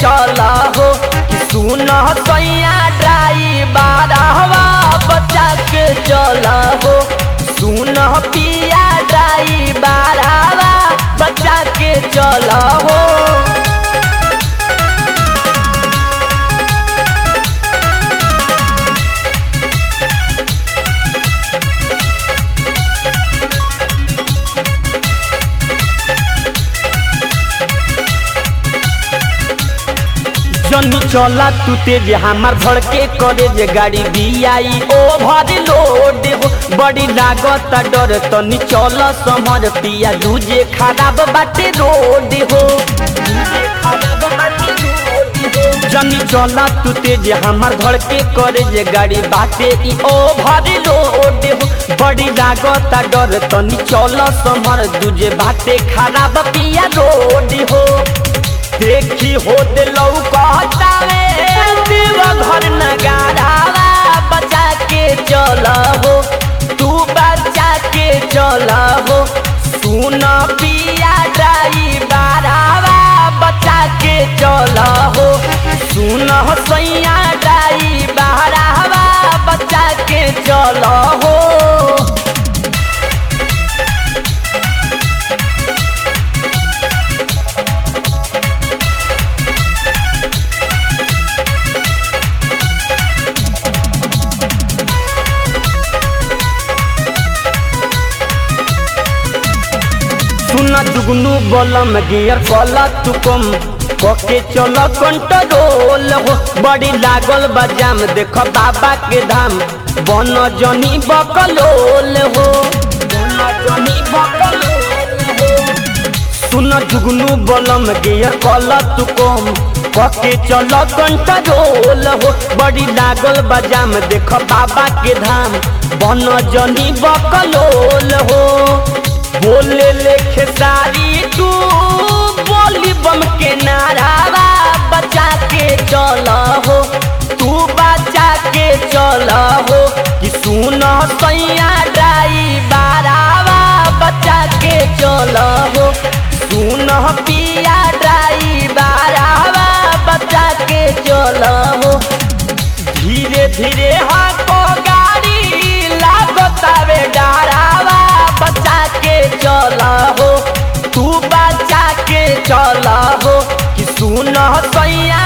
चल हो कि सुन सैया ड्राइवर हवा बचा के चल हो सुन पिया ड्राइवर हवा बचा के चल हो जनी चला तू तेज हमार धड़के करे जे गाड़ी बियाई ओभर लोड हो बड़ी लागत डर तनी चल समझ पिया दूजे खराब बाटे रोड हो जनी चला तू तेज हमार धड़के करे जे गाड़ी बाटे ई ओभर लोड हो बड़ी लागत डर तनी चल समझ दूजे बाटे खराब पिया रोड हो देखी होत लौकतावे देव घर नगारावा बचा के चल हो तू बचा के चल हो सुन पिया ड्राइवरावा बचा के चल हो सुन सैया ड्राइवरावा बचा के चल हो सुना जुगनू बलम गियर कला तुकम कके चल कंट्रोल हो बड़ी लागल बजाम देख बाबा के धाम बन जनी बकलोल हो बन जनी बकलोल हो सुन जुगनू बलम गियर कला तुकम कके चल कंट्रोल हो बड़ी लागल बजाम देख बाबा के धाम बन जनी बकलोल हो बोले लेखे सारी तू बोली बम के नारावा बचा के चल हो तू बचा के चल हो कि सुन सैया ड्राइवरावा बचा के चल हो सुन पिया ड्राइवरावा बचा के चल हो धीरे धीरे हाको गाड़ी लागतावे डरावा बचा के चल हो तू बचा के चल हो कि सुन सैया